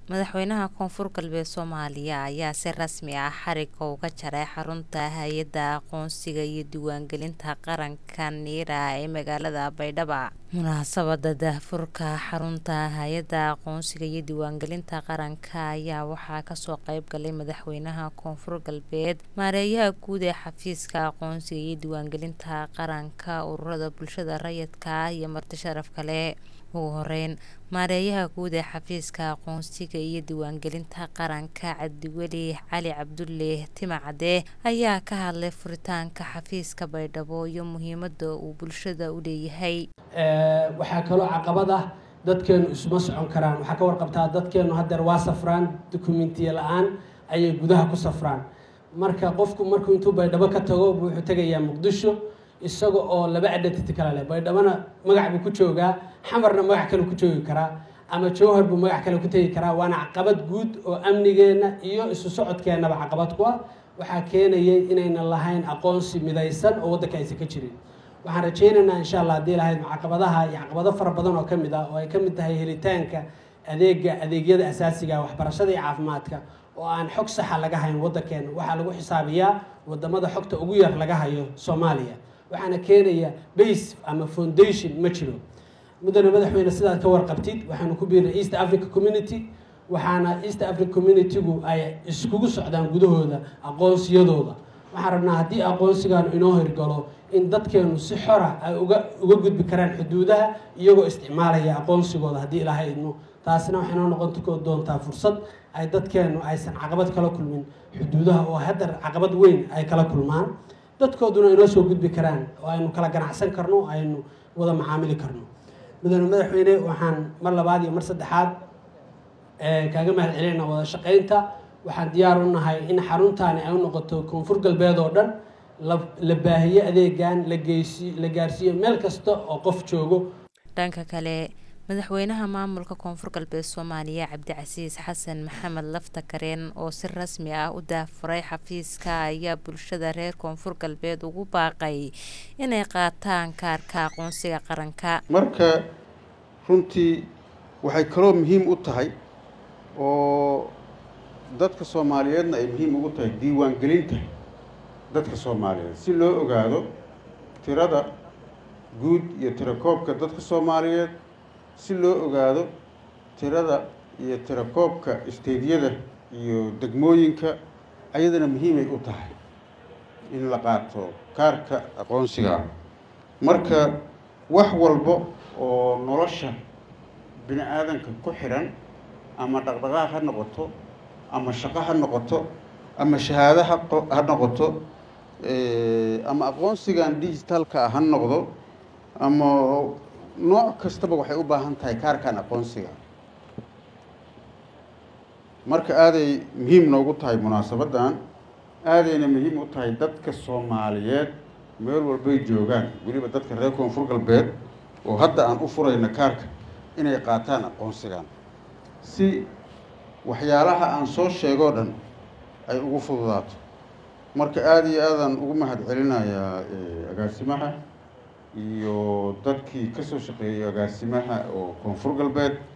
madaxweynaha koonfur galbeed soomaaliya ayaa si rasmi ah xariga uga jaray xarunta hay-adda aqoonsiga iyo diiwaangelinta qaranka niira ee magaalada baydhabo munaasabada daahfurka xarunta hay-adda aqoonsiga iyo diiwaangelinta qaranka ayaa waxaa kasoo qeyb galay madaxweynaha koonfur galbeed maareeyaha guud ee xafiiska aqoonsiga iyo diiwaangelinta qaranka ururada bulshada rayidka iyo marti sharaf kale ugu horeyn maareeyaha guud ee xafiiska aqoonsiga iyo diiwaangelinta qaranka cabdiweli cali cabdulle timacade ayaa ka hadlay furitaanka xafiiska baydhabo iyo muhiimada uu bulshada u leeyahay waxaa kaloo caqabad ah dadkeenu isuma socon karaan waxaa ka warqabtaa dadkeenu hadeer waa safraan dokumentiya la-aan ayay gudaha ku safraan marka qofku markuu intuu baydhabo ka tago wuxuu tegayaa muqdisho isaga oo laba identity kala leh baydhabona magac buu ku joogaa xamarna magac kale ku joogi karaa ama jowhar buu magac kale ku tegi karaa waana caqabad guud oo amnigeenna iyo isu socodkeennaba caqabad ku ah waxaa keenayay inaynan lahayn aqoonsi midaysan oo waddanka aysan ka jirin waxaan rajaynaynaa insha allah haddii lahayd caqabadaha iyo caqabado fara badan oo ka mid ah oo ay ka mid tahay helitaanka adeega adeegyada asaasiga waxbarashada iyo caafimaadka oo aan xog saxa laga hayn waddankeena waxaa lagu xisaabiyaa wadamada xogta ugu yar laga hayo soomaaliya waxaana keenaya base ama foundation ma jiro mudane madaxweyne sidaad ka warqabtid waxaanu ku biirnay east africa community waxaana east africa community-gu ay iskugu socdaan gudahooda aqoonsiyadooda waxaan rabnaa haddii aqoonsigan inoo hirgalo in dadkeenu si xora ay uga uga gudbi karaan xuduudaha iyagoo isticmaalaya aqoonsigooda haddii ilaahay idmo taasina waxay noo noqon doontaa fursad ay dadkeenu aysan caqabad kala kulmin xuduudaha oo haddar caqabad weyn ay kala kulmaan dadkooduna inoo soo gudbi karaan oo aynu kala ganacsan karno aynu wada macaamili karno mudane madaxweyne waxaan mar labaad iyo mar saddexaad kaaga mahad celinayna wada shaqeynta waxaan diyaar u nahay in xaruntaani ay u noqoto koonfur galbeed oo dhan la baahiyo adeegan la geysi la gaarsiiyo meel kasta oo qof joogo dhanka kale madaxweynaha maamulka koonfur galbeed soomaaliya cabdicasiis xasan maxamed lafta kareen oo si rasmi ah u daafuray xafiiska ayaa bulshada reer koonfur galbeed ugu baaqay inay qaataan kaarka aqoonsiga qaranka marka runtii waxay kaloo muhiim u tahay oo dadka soomaaliyeedna ay muhiim ugu tahay diiwaangelinta dadka soomaaliyeed si loo ogaado tirada guud iyo tirakoobka dadka soomaaliyeed si loo ogaado tirada iyo tirakoobka isteydyada iyo degmooyinka ayadana muhiimay u tahay in la qaato kaarka aqoonsiga marka wax walba oo nolosha bini aadanka ku xiran ama dhaqdhaqaaq ha noqoto ama shaqo ha noqoto ama shahaado ha noqoto ama aqoonsigan digitalka ha noqdo ama nooc kastaba waxay u baahan tahay kaarkan aqoonsiga marka aaday muhiim noogu tahay munaasabaddan aadayna muhiim u tahay dadka soomaaliyeed meel walbay joogaan weliba dadka reer koonfur galbeed oo hadda aan u furayno kaarka inay qaataan aqoonsigan si waxyaalaha aan soo sheegoo dhan ay ugu fududaato marka aada iyo aadaan ugu mahad celinayaa agaasimaha iyo dadkii ka soo shaqeeyay agaasimaha oo koonfur galbeed